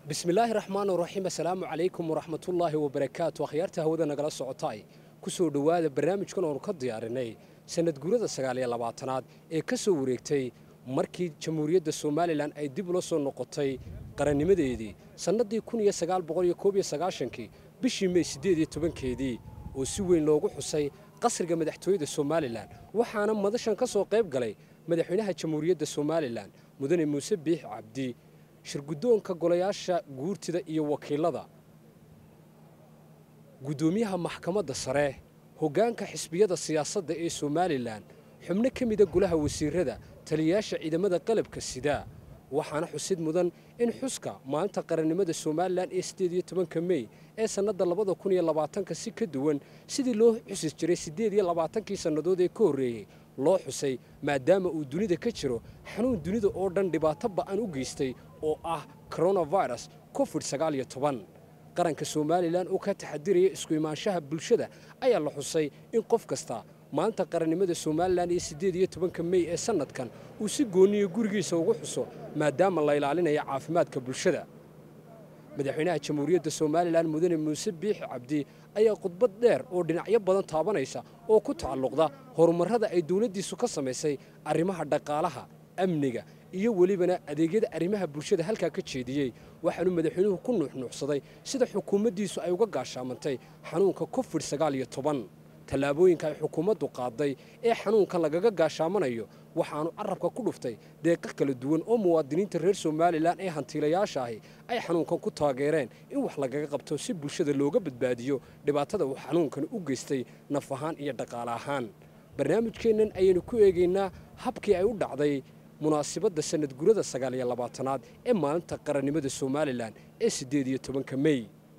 bismillaahi raxmaan raxiim assalaamu calaykum waraxmatullaahi wabarakaatu akhyaarta hawada nagala socotaay ku soo dhowaada barnaamijkan oonu ka diyaarinay sanad guurada sagaaliyo labaatanaad ee ka soo wareegtay markii jamhuuriyadda somalilan ay dib ula soo noqotay qarannimadeedii sannaddii kun iyo sagaal boqol iyo koob iyo sagaashankii bishii mey siddeed iyo tobankeedii oo si weyn loogu xusay qasriga madaxtooyada somalilan waxaana madashan ka soo qayb galay madaxweynaha jamhuuriyadda somalilan mudane muuse biix cabdi shirguddoonka golayaasha guurtida iyo wakiilada guddoomiyaha maxkamadda sare hoggaanka xisbiyada siyaasadda ee somalilan xubno ka mida golaha wasiirada taliyayaasha ciidamada qalabka sidaa waxaana xusid mudan in xuska maalinta qarannimada somalilan ee siddeed iyo tobanka mey ee sannadda labada kun iyo labaatanka si ka duwan sidii loo xusi jiray siddeed iyo labaatankii sannadood ee ka horreeyey loo xusay maadaama uu dunida ka jiro xanuun dunida oo dhan dhibaato ba'an u geystay oo ah coronavirus covid sagaal iyo toban qaranka somalilan oo ka taxadiraya isku imaanshaha bulshada ayaa la xusay in qof kasta maanta qarannimada somalilan iyo siddeed iyo tobanka mey ee sannadkan uu si gooniyo gurigiisa ugu xuso maadaama la ilaalinaya caafimaadka bulshada madaxweynaha jamhuuriyadda somalilan mudane muuse biixi cabdi ayaa khudbad dheer oo dhinacyo badan taabanaysa oo ku tacalluqda horumarrada ay dowladdiisu ka samaysay arrimaha dhaqaalaha amniga iyo welibana adeegyada arrimaha bulshada halkaa ka jeediyey waxaanu madaxweynuhu ku nuuxnuuxsaday sida xukuumaddiisu ay uga gaashaamantay xanuunka covid sagaal iyo toban tallaabooyinka ay xukuumaddu qaaday ee xanuunkan lagaga gaashaamanayo waxaanu carabka ku dhuftay deeqa kala duwan oo muwaadiniinta reer somalilan ee hantiilayaasha ahi ay xanuunkan ku taageereen in wax lagaga qabto si bulshada looga badbaadiyo dhibaatada uu xanuunkani u geystay naf ahaan iyo dhaqaale ahaan barnaamijkeennan ayaynu ku eegaynaa habkii ay u dhacday munaasibadda sanad gurada sagaaliyo labaatanaad ee maalinta qarannimada somalilan ee siddeed iyo tobanka mey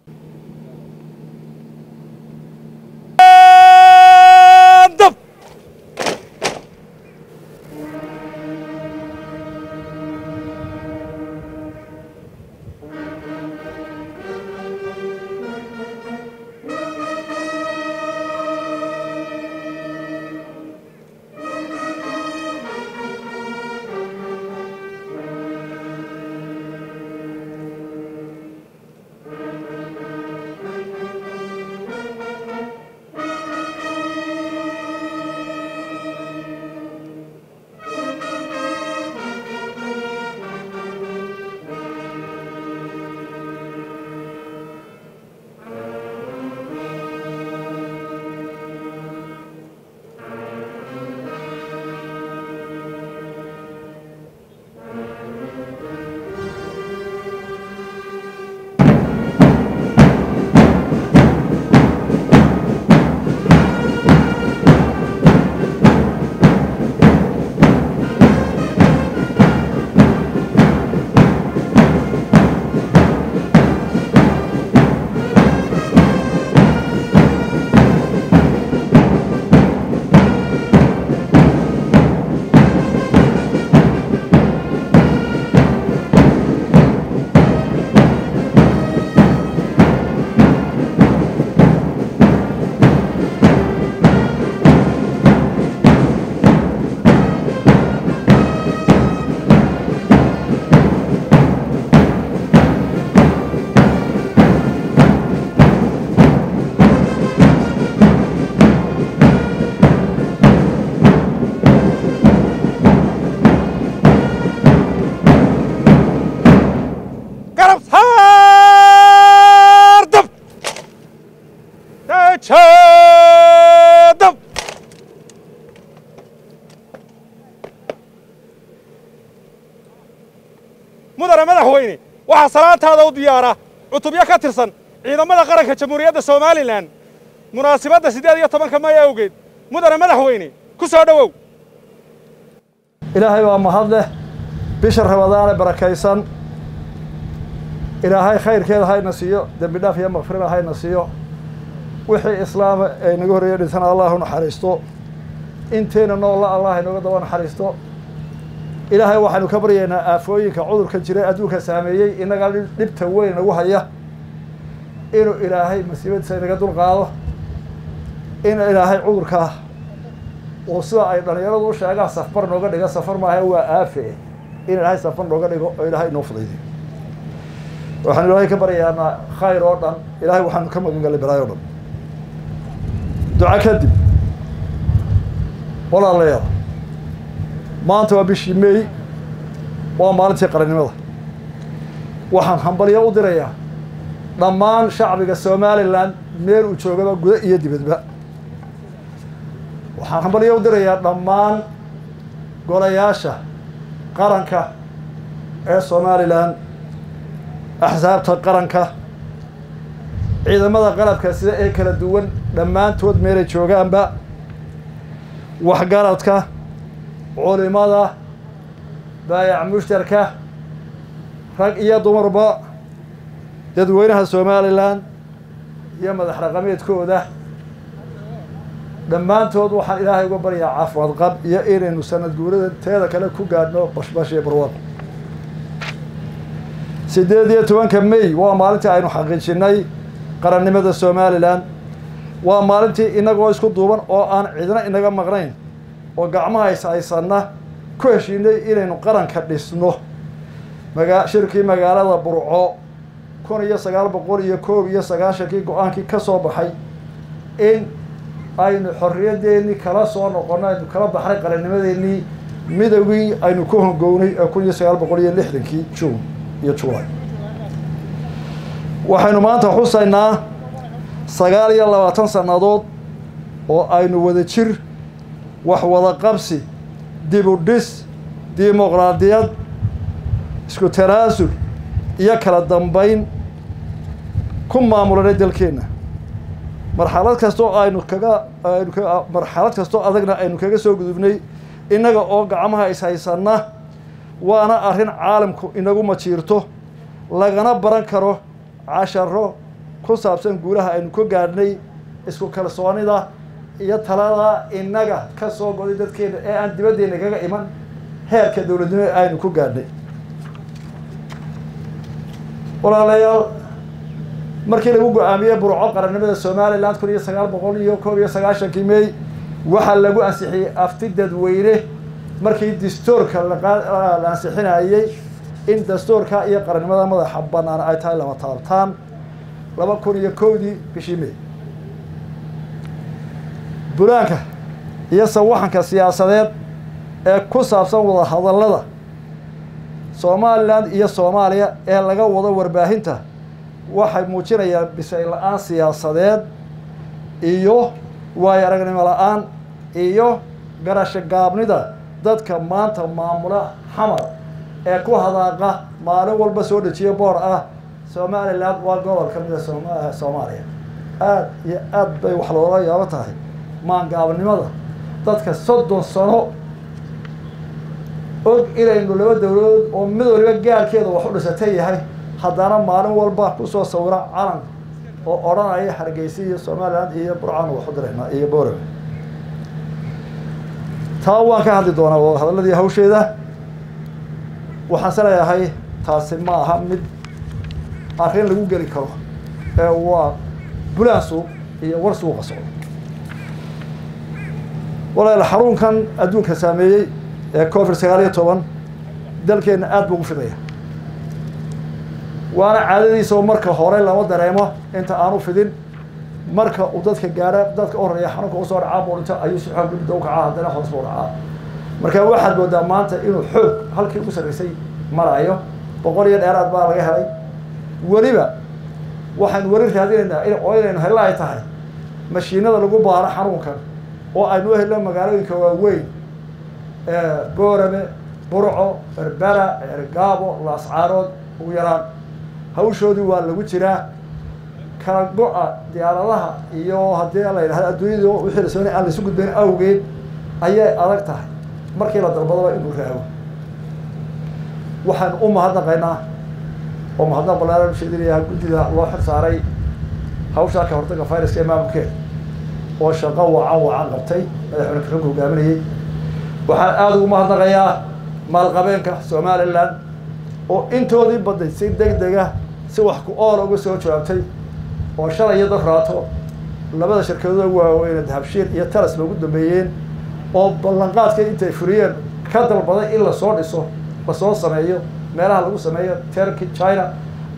mudane madaxweyne waxaa salaantaada u diyaara cutubyo ka tirsan ciidamada qaranka jamhuuriyadda somalilan munaasibadda siddeed iyo tobanka may awgeed mudane madaxweyne ku soo dhowow ilaahay waa mahad leh bisha ramadaane barakaysan ilaahay khayrkeeda hayna siiyo dembi dhaaf iyo makfirada hayna siiyo wixii islaama ee naga horreeya dhintana allah u naxariisto intayna noolla allah inooga daba naxariisto ilaahay waxaynu ka baryaynaa aafooyinka cudurka jira adduunka saameeyey innaga dhibta weyn nagu haya inuu ilaahay masiibadiisa inaga dulqaado in ilaahay cudurkaa uu sida ay dhallinyaradu u sheegaan safar nooga dhiga safar maaha waa aafe in ilaahay safar nooga dhigo oo ilaahay inoo fudaydiyo waxaanu ilaahay ka baryaanaa khayr oo dhan ilaahay waxaanu ka magan gallay balaayo o dhan duca kadib walaalayaal maanta waa bishii meey waa maalintii qarannimada waxaan hambalyo u dirayaa dhammaan shacbiga somalilan meel uu joogaba guda iyo dibadba waxaan hambalyo u dirayaa dhammaan golayaasha qaranka ee somalilan axsaabta qaranka ciidamada qalabka sida ee kala duwan dhammaantood meelay joogaanba waxgaradka culimada baayac mushtarka rag iyo dumarba dadweynaha somalilan iyo madax raqameedkooda dhammaantood waxaan ilaahay uga baryaa caafimaad qab iyo inaynu sanad guurada teeda kale ku gaadhno bashbash iyo barwaq siddeed iyo tobanka may waa maalintii aynu xaqiijinay qarannimada somalilan waa maalintii inagoo isku duuban oo aan cidna inaga maqnayn oo gacmaha is haysanna ku heshiinay inaynu qaranka dhisno maga shirkii magaalada burco kun iyo sagaal boqol iyo koob iyo sagaashankii go-aankii ka soo baxay in aynu xorriyadeennii kala soo noqonno aynu kala baxnay qarannimadeennii midowgii aynu ku hongownay ee kun iyo sagaal boqol iyo lixdankii juun iyo julay waxaynu maanta xusaynaa sagaal iyo labaatan sannadood oo aynu wada jir wax wada qabsi dib u dhis dimuqraadiyad isku tanaasul iyo kala dambayn ku maamulanay dalkeenna marxalad kastoo aynu kaga aynu ka marxalad kastoo adagna aynu kaga soo gudubnay innaga oo gacmaha is haysanna waana arrin caalamku inagu majiirto lagana baran karo casharo ku saabsan guulaha aynu ka gaadhnay isku kalsoonida iyo talada innaga ka soo goday dadkeena ee aan dibaddeena kaga iman heerka dowladnimo ee aynu ku gaadhnay walaalayaal markii lagu go-aamiyey burco qarannimada somalilan kun iyo sagaal boqol iyo koob iyo sagaashankii may waxaa lagu ansixiyey afti dadweyne markii dastuurka la ansixinayey in dastuurka iyo qarannimada madaxa bannaan ay tahay lama taabtaan laba kun iyo kowdii bishii may bulaanka iyo sawaxanka siyaasadeed ee ku saabsan wada hadallada somalilan iyo soomaaliya ee laga wado warbaahinta waxay muujinayaan bisay la-aan siyaasadeed iyo waayo aragnimo la-aan iyo garasho gaabnida dadka maanta maamula xamar ee ku hadaaqa maalin walba soo dejiya boor ah somalilan waa gobol ka mida som- soomaaliya aada iyo aad bay wax loola yaabo tahay maangaabnimada dadka soddon sano og inaynu laba dowladood oo mid waliba gaarkeeda wax u dhisatay yahay haddana maalin walba kusoo sawira calan oo odhanaya hargeysa iyo somalilan iyo burcaan waxu diraynaa iyo boorame taa waan ka hadli doonaa wada hadalladii hawsheeda waxaan se leeyahay taasi ma aha mid arrin lagu geli karo ee waa bulaan suuq iyo war suuqa socdo walaal xarunkan adduunka saameeyey ee covid sagaal iyo toban dalkeenna aada buu ugu fidaya waana caadadiisa oo marka hore lama dareemo inta aanu fidin marka uu dadka gaara dadka u horeeya xanuunka usoo dhacaa buu dhinto ayuu si xoog dibda u kacaa haddana hoos buu dhacaa marka waxaad moodaa maanta inuu xoog halkii ugu sarreysay marayo boqol iyo dheeraad baa laga helay weliba waxaan weli raadinaynaa in oo inaynu hello ay tahay mashiinada lagu baaro xanuunkan oo aynu u helno magaalooyinka waaweyn boorame burco berbera ergaabo laascaarood ugu yaraan hawshoodii waa lagu jiraa kala go-a diyaaradaha iyo haddii la yidhahdo adduunyada wixii la soonay aan laisu gudbayn awgeed ayay adag tahay markii la dalbadaba inuu raago waxaanu u mahadnaqaynaa oo mahadnaq balaaran sheedinayaa guddida loo xil saaray hawshaa ka hortaga viruska ee maamulkeeda oo shaqo wacan wacan qabtay madaxweyne karanka hogaaminayay waxaan aada ugu mahadnaqayaa maalqabeenka somalilan oo intoodii baday si deg dega si wax ku oola uga soo jawaabtay oo shalay iyo dafraato labada shirkadood waaweyne dahabshiil iyo talas ba ugu dambeeyeen oo ballanqaadka intay furiyeen ka dalbaday in lasoo dhiso lasoo sameeyo meelaha lagu sameeyo turkey china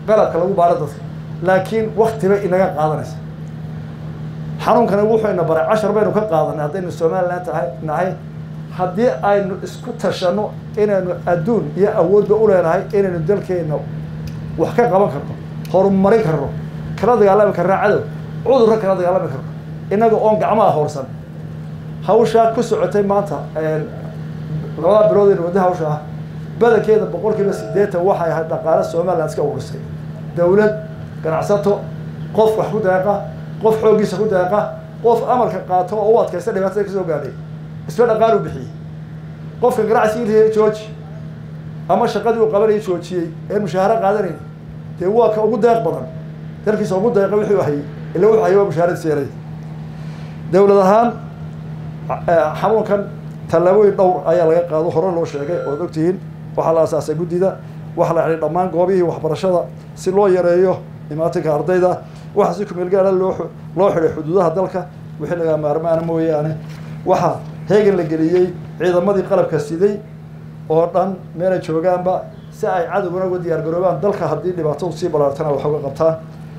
qalabka lagu baaro dadka laakiin waktiba inaga qaadanaysa xanuunkani wuxuu ina baray cashar baynu ka qaadanay haddaynu somalilan tahay nahay haddii aynu isku tashanno inaynu adduun iyo awoodba u leenahay inaynu dalkeenna wax ka qaban karno horumarin karno kala dagaalami karna cadow cudurra kala dagaalami karno innaga oon gacmaha hoorsan hawshaa ku socotay maanta labada bilood aynu wadda hawsha ah badankeeda boqol kiiba siddeetan waxay ahayd dhaqaale somaliland iska urisay dowlad ganacsato qof wax ku deeqa qof xooggiisa ku deeqa qof amarka qaato oo u adkaysta dhibaatada ka soo gaadhay isla dhaqaalu bixiyey qofka ganacsigii jooji ama shaqadii uu qabanayay joojiyey een mushaaharo qaadanayn dee waa ka ugu deeq badan dalkiisa ugu deeqa wixii hayay ila wuxuu hayay waa mushaharadiisa yaray dowlad ahaan xanuunkan tallaabooyin dhowr ayaa laga qaado hore loo sheegay ood ogtihiin waxaa la asaasay guddida waxaa la xidhay dhammaan goobihii waxbarashada si loo yareeyo imaatinka ardayda waxaa si kumeel gaara loo loo xidhay xuduudaha dalka wixii lagaa maarmaana mooyaane waxaa heegan la geliyey ciidamadii qalabka siday oo dhan meelay joogaanba si ay cadowgana uga diyaar garoobaan dalka haddii dhibaatadu sii balaartana wax uga qabtaan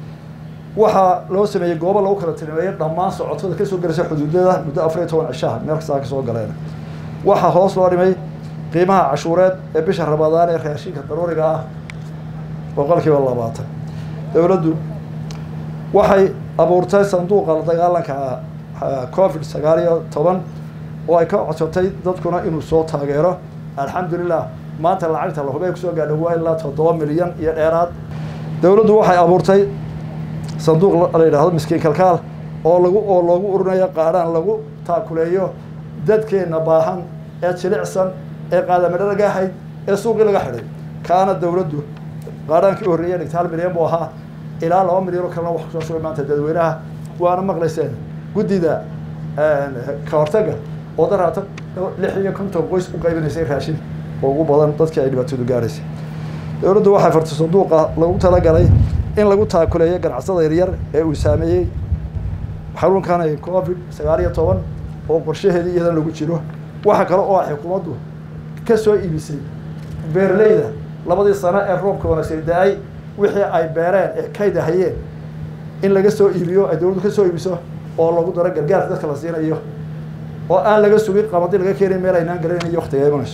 waxaa loo sameeyey goobo lagu kala tilmeeyey dhammaan socotada kasoo gelaysa xuduudada muddo afar iyo toban cishaha meel kastaa kasoo galeen waxaa hoos loo dhimay qiimaha cashuureed ee bisha rabadaan ee raashinka daruuriga ah boqolkiiba labaatan dowladdu waxay abuurtay sanduuqa la dagaalanka covid sagaal iyo toban oo ay ka codsatay dadkuna inuu soo taageero alxamdulilah maanta lacagta la hubey kusoo gaadha waa ilaa toddoba milyan iyo dheeraad dowladdu waxay abuurtay sanduuq la yidhaahdo miskiin kalkaal oo lagu oo loogu urinayo qaadhaan lagu taakuleeyo dadkeenna baahan ee jilicsan ee qaadamadharaga ahayd ee suuqii laga xidhay kaana dowladdu qaadhaankii u horreeyay dhigta hal milyan buu ahaa ilaa laba milyan oo kalena wax kusoo shugay maanta dadweynaha waana maqlayseen guddida ka hortaga oo daraata lix iyo konton qoys u qaybinaysay raashin oo ugu badan dadkii ay dhibaatadu gaadhaysay dowladdu waxay fartay sanduuqa lagu talagalay in lagu taakuleeyo ganacsada yaryar ee uu saameeyey xanuunkan covid sagaal iyo toban oo qorshaheedii iyadan lagu jiro waxa kale oo xukuumaddu ka soo iibisay beerleyda labadii sano ee roobka wanaagsan da-ay wixii ay beereen ee kayda hayeen in laga soo iibiyo ay dowladdu ka soo iibiso oo lagu daro gargaarka dadka la siinayo oo aan laga sugin qabadi laga keenay meel aynaan garanayo waktiga imanayso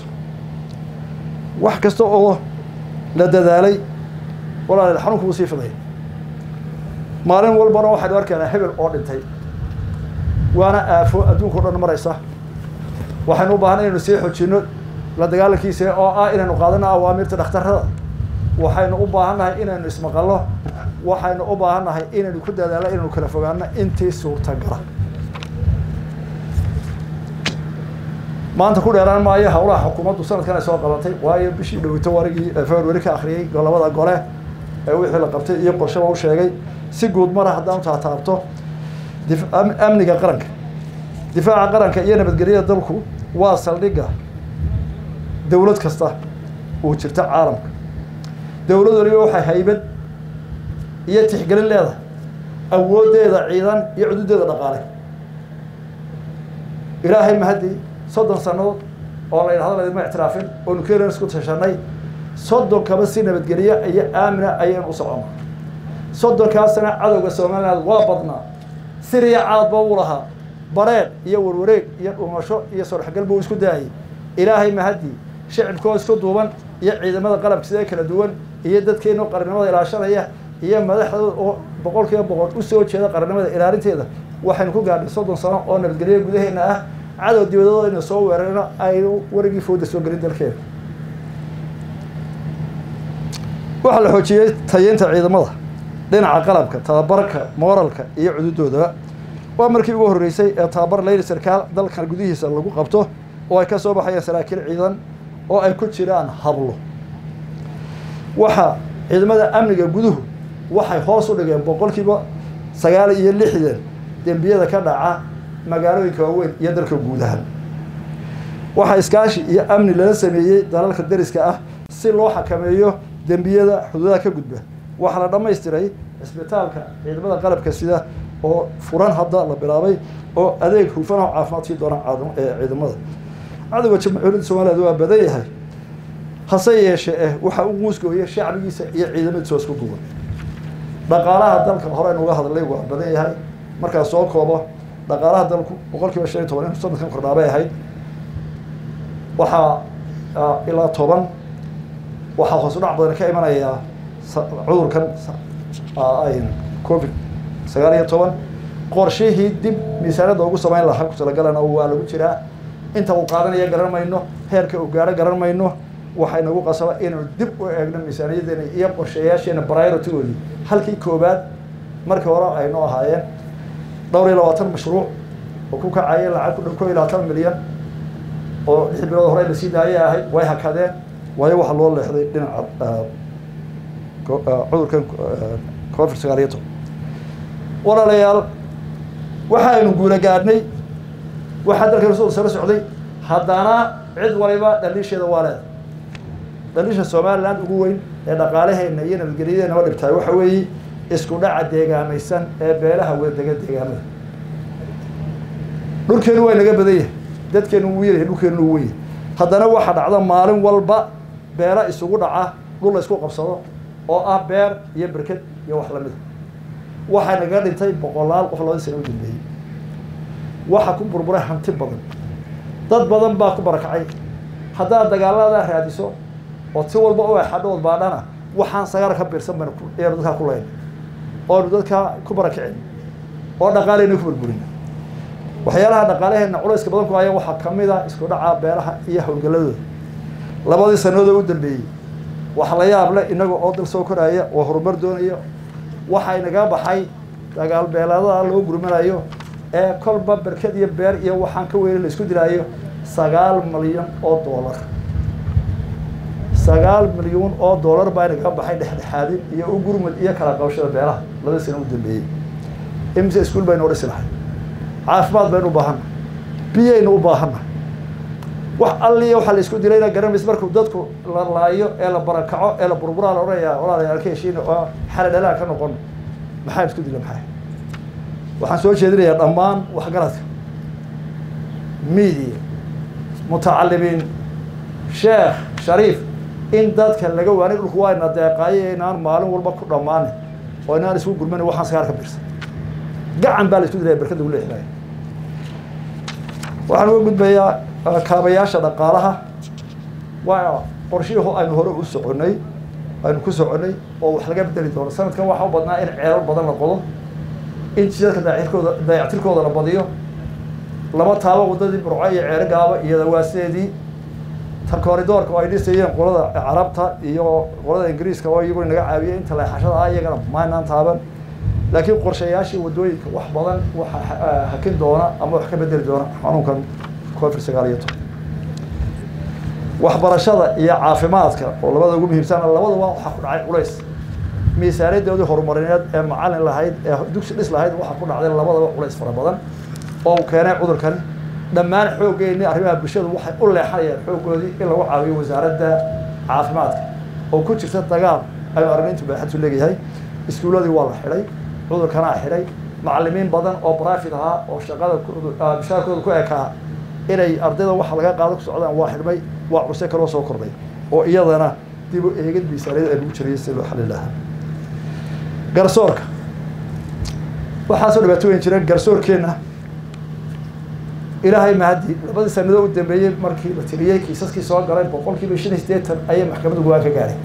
wax kasta oo la dadaalay walaal xanuunku wuu sii fiday maalin walbana waxaynu arkaynaa hebel oo dhintay waana aafo adduunka o dhan maraysa waxaynu u baahanay inaynu sii xojino la dagaalankiisa oo ah inaynu qaadano awaamirta dhakhtarada waxaynu u baahannahay inaynu ismaqalno waxaynu u baahannahay inaynu ku dadaalno inaynu kala fogaano intii suurtagala maanta ku dheeraan maayo hawlaha xukuumaddu sanadkan ay soo qabatay waayo bishii dhowito warigii february ka akhriyey golabada gole ee wixii la qabtay iyo qorshaba u sheegay si guud mara haddaan taataabto amniga qaranka difaaca qaranka iyo nabadgelyada dalku waa saldhigga dowlad kasta uu jirta caalamka dowlad waliba waxay haybad iyo tixgelin leedahay awooddeeda ciidan iyo cududeeda dhaqaale ilaahay mahadii soddon sannadood oo la yidhahdo laydima ictiraafin oo nuclear isku tashanay soddonkaba si nabadgelye iyo aamina ayaynu u soconnaa soddonkaa sana cadowga somaliland waa badnaa siriya caadba uu lahaa bareed iyo warwareeg iyo dhumasho iyo sorxgal buu isku daayay ilaahay mahadii shicibkoo isku duuban iyo ciidamada qalabka sida kala duwan iyo dadkeenu qarnimada ilaashanaya iyo madaxdooda oo boqol kiiba boqol usoo jeeda qarnimada ilaalinteeda waxaynu ku gaadhay soddon sano oo nabadgelyo gudaheena ah cadow dibadooda ina soo weerarno aynu warigii fooda soo gelin dalkeena waxaa la xoojiyey tayeynta ciidamada dhinaca qalabka tababarka mooralka iyo cududoodaba waa markii ugu horreysay ee tababar leyli sarkaal dalkan gudihiisa lagu qabto oo ay ka soo baxayaan saraakiil ciidan oo ay ku jiraan hablo waxaa ciidamada amniga guduhu waxay hoos u dhigeen boqolkiiba sagaal iyo lixdan dembiyada ka dhaca magaalooyinka waaweyn iyo dalka guud ahaan waxaa iskaashi iyo amni lala sameeyey dalalka dariska ah si loo xakameeyo dembiyada xuduudaha ka gudba waxaa la dhammaystiray cisbitaalka ciidamada qalabka sida oo furan hadda la bilaabay oo adeeg hufan oo caafimaad sii doona ciidamada cadowga jamhuuriyadda somaliland waa badan yahay hase yeeshee eh waxa u muusgooya shacbigiisa iyo ciidamadiisa isku duwan dhaqaalaha dalka hore nuga hadlay waa badan yahay markaa soo koobo dhaqaalaha dalku boqol kiiba shan iyo toban inuu sanadkan kordhaabay ahayd waxaa ilaa toban waxaa hoos u dhac badan ka imanayaa cudurkan covid sagaal iyo toban qorshihii dib miisaaniyadda ugu samayn lahaa ku talagalana waa lagu jiraa inta uu qaadanaya garan mayno heerka uu gaaro garan mayno waxay nagu qasaba inaynu dib u eegno miisaaniyadeena iyo qorshayaasheena prioritygoodii halkii koobaad markii hore aynu ahaayeen dhowr iyo labaatan mashruuc oo ku kacaya lacag ku dhow ko iyo labaatan milyan oo lix bilood hore lasii daayay ahayd way hakadeen waayo waxaa loo leexday dhinaca cudurkan covid sagaal iyo toban walaalayaal waxaynu guula gaadhnay waxaa dalka rasul sala socday haddana cid waliba dhaliisheeda waa leeda dhaliisha somaliland ugu weyn ee dhaqaalaheena iyo nabadgelyadeena ma dhibtaay waxa weeye isku dhaca deegaamaysan ee beelaha wadadega deegaamada dhulkeenu waa naga badan yahay dadkeenu wuu yaryahay dhulkeenu wuu weyn haddana waxaa dhacda maalin walba beela isugu dhaca dhul la isku qabsado oo ah beer iyo berked iyo wax lamida waxaa naga dhintay boqolaal qof labadii sana u dambeeyey waxaa ku burburay hanti badan dad badan baa ku barakacay haddaad dagaaladaa raadiso oo si walba u exadhood baadhana waxaan sagaar ka biirsan baynu ayanu dadkaa ku leyna oonu dadkaa ku barakicin oo dhaqaaleyna ku burburina waxyaalaha dhaqaalaheena culayska badan ku haya waxaa kamid a isku dhaca beelaha iyo howlgaladooda labadii sanadood u dambeeyey wax la yaab leh inaga oo dal soo koraya oo horumar doonaya waxay naga baxay dagaal beelaadaha loo gurmanayo ee kolba berked iyo beer iyo waxaan ka weyne la isku dilaayo sagaal milyan oo doolar sagaal milyuun oo doolar baa naga baxay dhexdhexaadin iyo u gurmud iyo kala qabashada beelaha labadii sana u dambeeyey imise iskuol baynu u dhisi lahay caafimaad baynu u baahanna biyaynu u baahanna wax alliya waxaa la isku dilayna garanays markuu dadku la laayo ee la barakaco ee la burburaa la odhanayaa walaalayaal ka heshiina oo xala dhalaan ka noqon maxaan isku dila maxay waxaan soo jeedinayaa dhammaan waxgaradka media mutacalimiin sheekh shariif in dadka laga waanay dhulku waa ina deeqaayo inaan maalin walba ku dhammaanin oo inaan isku gurmanin waxaan sagaar ka birsan gacan baa la isku dilaya berkada ugu leexinaya waxaan uga gudbayaa kaabayaasha dhaqaalaha waa qorshihii aynu hore u soconay aynu ku soconay oo wax laga bedeli doono sanadkan waxaa u badnaa in ceelal badan la qodo in jidadka daacirkooda dayactirkooda la badiyo laba taabo waddadii burco iyo ceero gaaba iyo dawaaseedii ta koridoorka oo ay dhisayeen qolada carabta iyo qolada ingiriiska oo iyaguna naga caawiyay inta leexashada ah iyagana maynaan taaban laakiin qorshayaashii waddooyinka wax badan waxa hakin doona ama wax ka bedeli doona xanuunkan covid sagaal iyo toban waxbarashada iyo caafimaadka oo labada ugu muhiimsan labaduba waxaa ku dhacay culays miisaaniyadoodii horumarineed ee macalin lahayd ee dugsi dhis lahayd waxaa ku dhacday labadaba culays fara badan oo uu keenay cudurkan dhammaan xooggeeni arrimaha bulshadu waxay u leexanayaan xooggoodii in lagu caawiyo wasaaradda caafimaadka oo ku jirta dagaal aynu aragnintu baaxadtu leeyahay iskuulladii waa la xidhay cudurkanaa xidhay macalimiin badan oo brifit ahaa oo shaqada bishaarkooda ku ekaa inay ardayda waxa laga qaado ku socdaan waa xidhmay waa cuse kaloo soo kordhay oo iyadana dib u eegid miisaaniyada ay lagu jirayay si loo xalin lahaa garsoorka waxaasoo dhibaato weyn jireen garsoorkeenna ilaahay mahadii labadii sanado u dambeeyey markii la tiriyey kiisaskii soo galay boqol kiiba shan iyo siddeetan ayay maxkamadda go-aan ka gaadhay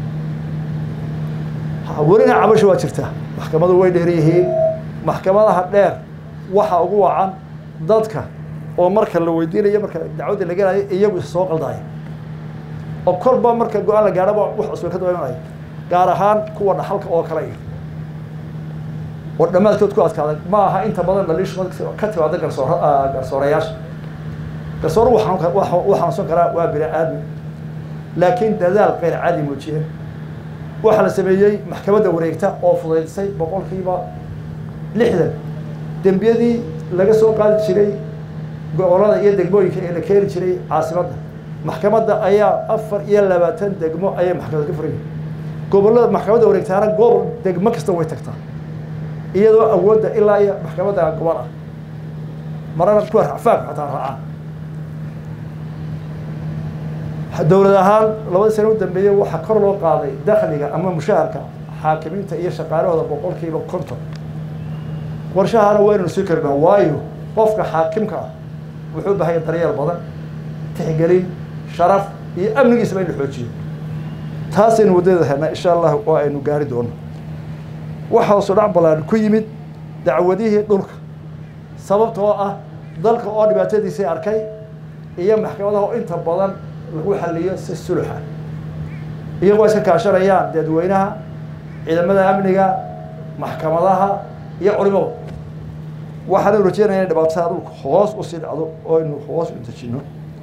welina cabasho waa jirtaa maxkamadu way dheer yihiin maxkamadaha dheer waxa ugu wacan dadka oo marka la weydiinayo marka dacwadda la gelayo iyagu is soo qaldaaya oo kolba marka go-aan la gaadhaba wax cusba ka daba imanaya gaar ahaan kuwa dhaxalka oo kale iyo oo dhammaadkood ku adkaaday ma aha inta badan dhaliishu ka timaada garsoor garsoorayaasha garsoor wuu xanuunsan karaa waa bini aadmi laakiin dadaal qeyr caadi muujiyeen waxaa la sameeyey maxkamadda wareegta oo fudaydisay boqolkiiba lixdan dembiyadii laga soo qaadi jiray gobolada iyo degmooyinka ee la keeni jiray caasimadda maxkamadda ayaa afar iyo labaatan degmo ayay maxkamad ka furayihin gobolada maxkamadda wareegtaana gobol degmo kasta way tagtaa iyadoo awoodda ilaa iyo maxkamadda gobol ah marana kuwa racfaanku xataa raacaan dowlad ahaan labadii sano u dambeeyey waxaa kor loo qaaday dakhliga ama mushaharka xaakimiinta iyo shaqaalahooda boqolkiiba konton qorshahana waynanu sii karnaa waayo qofka xaakimka ah wuxuu bahaya daryeel badan tixgelin sharaf iyo amnigiisaba in la xoojiyo taasaynu waddadeeda helnaa insha allah oo aynu gaari doono waxa hoosu dhac ballaan ku yimid dacwadihii dhulka sababta oo ah dalka oo dhibaatadiisii arkay iyo maxkamadaha oo inta badan lagu xaliyo si suluxa iyagoo iska kaashanayaan dadweynaha ciidamada amniga maxkamadaha iyo culimada waxaanu rajeynaya in dhibaatada dhulka hoos usii dhacdo oo aynu hoos u dejino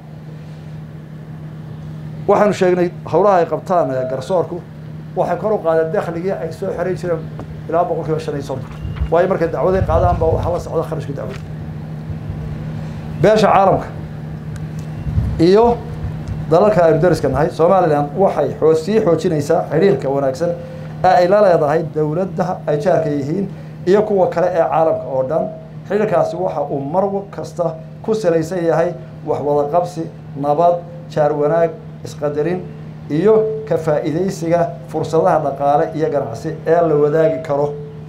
waxaanu sheegnay howlaha ay qabtaan garsoorku waxay kor u qaadeen dakhligii ay soo xeran jireen ilaa boqol kiiba shan iyo soddon waayo markay dacwaday qaadaan baa waxaa la socda kharashka dacwada beesha caalamka iyo dalalka aynu dariska nahay somalilan waxay oo sii xoojinaysaa xidhiirka wanaagsan ee ay la leedahay dowladda ay jaarka yihiin iyo kuwa kale ee caalamka oo dhan xidhiirkaasi waxa uu mar kasta ku salaysan yahay waxwada qabsi nabad jaar wanaag isqadarin iyo ka faa'iidaysiga fursadaha dhaqaale iyo ganacsi ee la wadaagi karo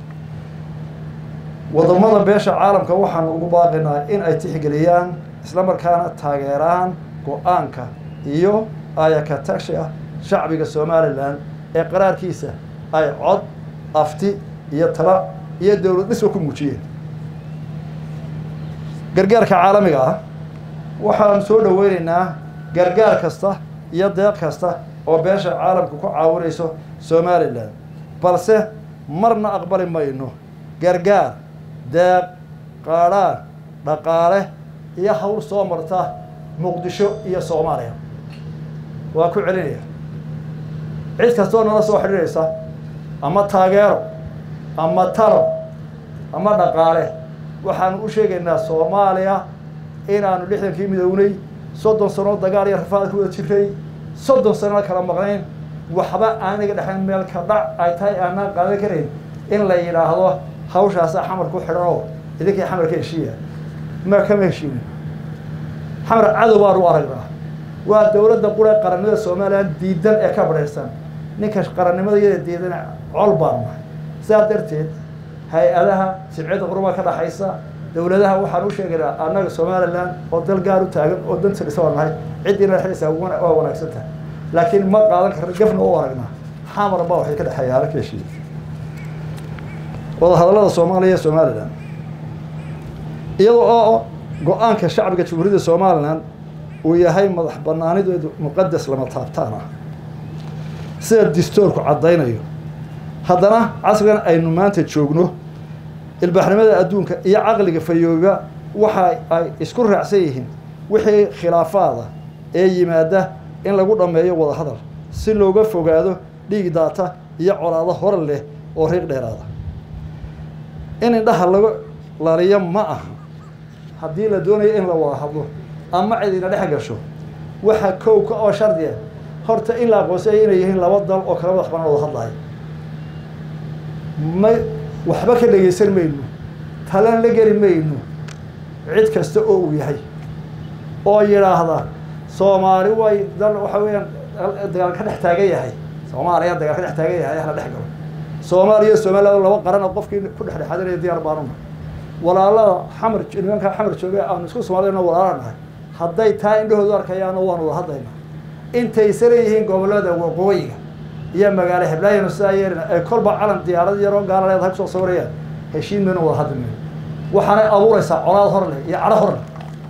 wadamada beesha caalamka waxaanu ugu baaqinaa in ay tixgeliyaan isla markaana taageeraan go-aanka iyo ayaka tagshiga shacbiga somalilan ee qaraarkiisa ay cod afti iyo tala iyo dowlad dhisba ku muujiyeen gargaarka caalamiga ah waxaanu soo dhoweyneynaa gargaar kasta iyo deeq kasta oo beesha caalamka ku caawinayso somalilan balse marna aqbali mayno gargaar deeq qaadhaan dhaqaale iyo hawl soo marta muqdisho iyo soomaaliya waa ku celinaya cid kastoo nala soo xidhiidhaysa ama taageero ama talo ama dhaqaale waxaanu u sheegaynaa soomaaliya inaanu lixdankii midownay soddon sano dagaal iyo rafaad ku wada jiray soddon sanona kala maqnayn waxba aaniga dhexayn meel ka dhac ay tahay aanaan qaadan karayn in la yidhaahdo hawshaasaa xamar ku xidhan oo idinkii xamar ka heshiiya ma kama heshiinin xamar cadow baanu u aragnaa waa dowladda qura qarannimada somalilan diidan ee ka badhayrsan ninka qarannimada iyada diidan col baanu nahay sidaa darteed hay-adaha sibciyadda quruba ka dhaxaysa dowladaha waxaan u sheegaynaa annaga somalilan oo dal gaar u taagan oo danta dhisa waa nahay ciddiina dhexdaysaa waa wanaagsan tahay laakiin ma qaadan karna gafna u aragnaa xamar baa waxay ka dhexeeyaana ka heshiiya wadahadallada soomaaliya iyo somalilan iyadoo oo go-aanka shacbiga jamhuuriyadda somalilan uu yahay madax banaanideedu muqadas lama taabtaan ah sida distoorku caddaynayo haddana casrigan aynu maanta joogno ilbaaxnimada adduunka iyo caqliga fayooba waxa ay isku raacsan yihiin wixii khilaafaada ee yimaada in lagu dhammeeyo wadahadal si looga fogaado dhiig daata iyo colaado hore leh oo riiq dheeraada in indhaha laga laliyo ma aha haddii la doonayo in la wada hadlo ama cidina dhex gasho waxa kowka oo shardiya horta in la aqoonsaya inay yihiin laba dal oo kala madax banaan wada hadlayo ma waxba ka dhegaysan mayno talan la geli mayno cid kasta oo uu yahay oo yidhaahda soomaali way dal waxa weeyaan dagaal ka dhex taagan yahay soomaaliya dagaal ka dhex taagan yahay hala dhex galo soomaaliya somaliland laba qaran oo qofkii ku dhexdhexaadinaya diyaar baanu nahay walaalada xamar nimankaa xamar jooga aanu isku soomaaliyana walaala nahay hadday taa indhahoodu arkayaano waanu wada hadlaynaa intaysa leeyihiin gobollada waqooyiga iyo magaalo heblaayanu sidaa yeelina ay kolba calan diyaarad yaroo gaala leedahay kusoo sawirayaan heshiin maynu wada hadli mayno waxaanay abuuraysaa colaad hor leh iyo cadho hor leh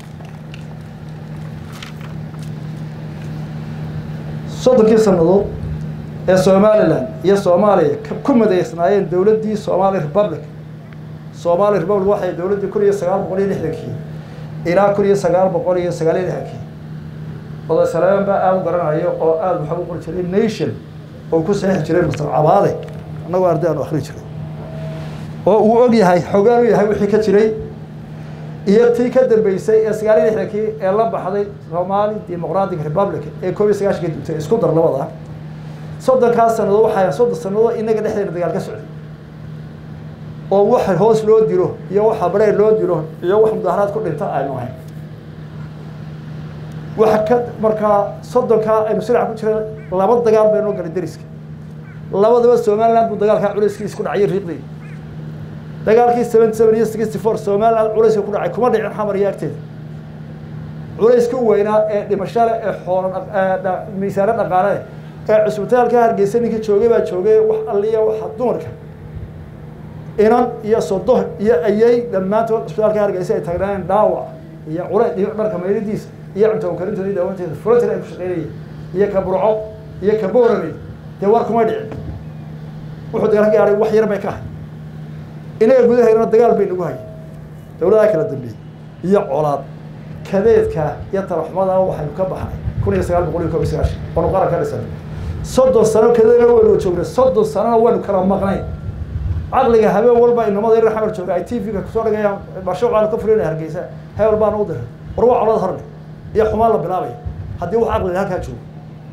soddonkii sannadood ee somalilan iyo soomaaliya ku madaysnaayeen dowladdii somali republic somali republic waxay dowladdii kun iyo sagaal boqol iyo lixdankii ilaa kun iyo sagaal boqol iyo sagaal iyo lixdankii oday saleeman baa aada u garanayo oo aada waxaa u qori jiray nation oo ku saxiixi jiray mastar cabaade annagoo arday aanu akrin jiray oo uu og yahay xogaan u yahay wixii ka jiray iyo tii ka dambeysay ee sagaal iyo lixdankii ee la baxday somali democratic republic ee koob iyo sagaashankii dugtay isku dar labada soddonkaas sannadood waxaa soddon sannadood inaga dhexdeena dagaal ka socday oo waxa hoos loo dilo iyo waxa barheer loo dilo iyo wax mudaaharaad ku dhinta aynu ahayn waxa ka markaa soddonkaa aynu silac ku jira laba dagaal baynoo galay deriska labadaba somaliland buu dagaalkaa culayskiisa ku dhacay riiqdii dagaalkii seventy seven iyo sixty four somaliland culayska ku dhacay kuma dhicin xamar iyo agteeda culayska weynaa ee dhimashale ee xoolo miisaano dhaqaale ee cusbitaalka hargeysa ninkii joogay baa joogay wax alliya waxa dumarka inan iyo sodo iyo ayay dhammaantood cusbitaalka hargeysa ay tagnaayen dhaawac iyo culays iyo dharka mayridiisa iyo cunto karintooda iyo daawanteeda frontin ay ku shaqeynayeen iyo ka burco iyo ka boorame dee war kuma dhicin wuxuu dagaal gaaray wax yar bay ka ahay inaga gudahaynana dagaal bay nagu hayay dawladaha kala dambeeyey iyo colaad kadeedka iyo talaxumada waxaynu ka baxnay kun iyo sagaal boqol iyo kob iyo sagaashan waanu qaran ka dhisanay soddon sano kadeedna waynu joognay soddon sanona waynu kala maqnay caqliga habeen walba inamada yar xamar jooga ay t v-ga kusoo dhigayaan mashruucaanu ka fulinaya hargeysa hebel baana u diray war waa colad horle iyo xumaan la bilaabaya haddii wax caqliga halkaa joogo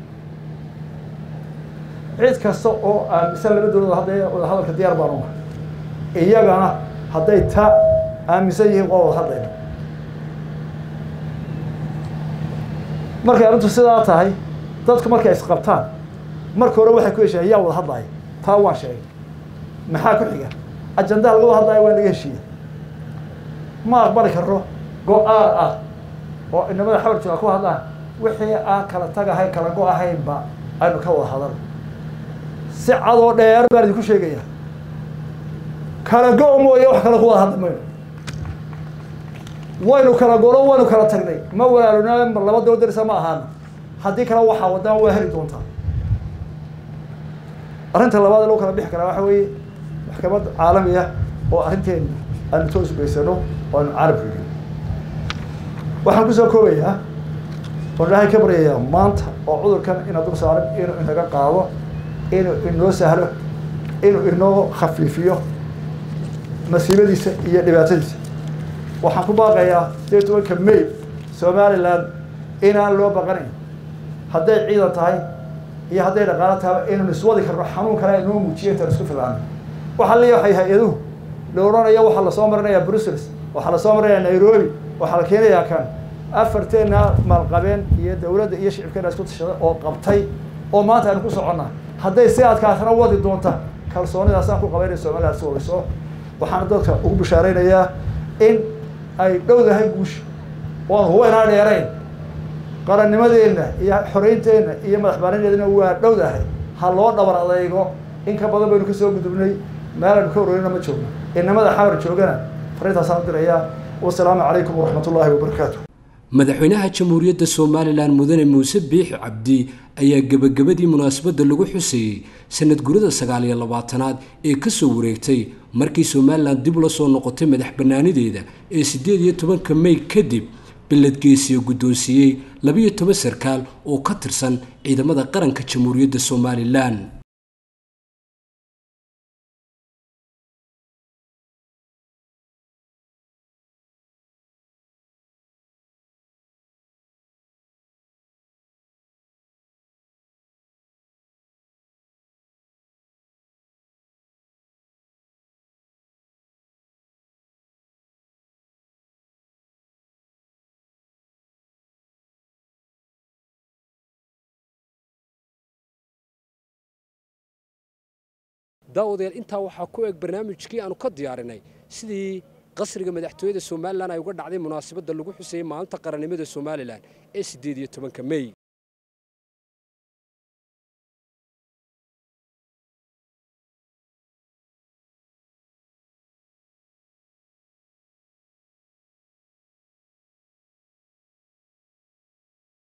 cid kasta oo aaminsan laba dowlad hadday wadahadalka diyaar baan unahay iyagana hadday ta aaminsan yihiin waa wada hadlayna markay arrintu sidaa tahay dadku markay isqabtaan marka hore waxay ku heshiiyeen yaa wada hadlaya taa waan sheegay maxaa ku xiga ajandaha laga wada hadlaya waa naga heshiiya ma aqbali karno go-aan ah oo inamada xawar jooga ku hadlaan wixii aan kala tagahay kala go-ahaynba aynu ka wada hadal si cadoo dheer baan idinku sheegaya kala go- mooye wax kale ku wada hadli mayno waynu kala golo waynu kala tagnay ma walaalona laba daba darisa ma ahaana haddii kale waxaa wadaan waa heli doontaa arrinta labaad ee lagu kala bixi karaa waxa weeye maxkamad caalamiya oo arrinteena aanu toos baysano oo aanu carabka gelin waxaan kusoo koobayaa oo ilaahay ka baryayaa maanta oo cudurkan ina dul saaran inuu inaga qaado inuu inoo sahlo inuu inoo khafiifiyo masiibadiisa iyo dhibaatadiisa waxaan ku baaqayaa sideed tobanka may somaliland inaan loo baqanayn hadday ciidan tahay iyo hadday dhaqaalo tahay inaynu iswadi karno xanuun kale inoo muujiyo intaan isku filaano waxaa leeya waxay hay-aduhu la odhanayo waxaa lasoo marinayaa brussels waxaa lasoo marinayaa nairobi waxaa la keenayaa kan afarteena maalqabeen iyo dawladda iyo shicibkeena isku tashada oo qabtay oo maanta aynu ku soconnaa hadday si adkaasna wadi doonta kalsoonidaasaan ku qabaynaya somaliland si wadiso waxaana dadka ugu bishaaraynayaa in ay dhowdahay guusha oon huba inaan dheerayn qarannimadeenna iyo xoreynteenna iyo madax baanadeedna waa dhowdahay ha loo dhabar adaygo in ka badan baynu kasoo gudubnay meelaynu ka waroorina ma joogno inamada xamar joogana fariintaasaan u dirayaa wasalaamu calaykum waraxmat ullaahi wabarakaatu madaxweynaha jamhuuriyadda somalilan mudane muuse biixi cabdi ayaa gebagabadii munaasabadda lagu xuseeyey sanad gurida sagaal iyo labaatanaad ee kasoo wareegtay markii somalilan dib ula soo noqotay madax bannaanideeda ee siddeed iyo tobanka may kadib beledgeesiyo guddoonsiiyey labiyo toban sarkaal oo ka tirsan ciidamada qaranka jamhuuriyadda somalilan daawadayaal intaa waxaa ku eg barnaamijkii aanu ka diyaarinay sidii qasriga madaxtooyada somalilan ay uga dhacday munaasabadda lagu xuseeyey maalinta qarannimada somalilan ee siddeed iyo tobanka mey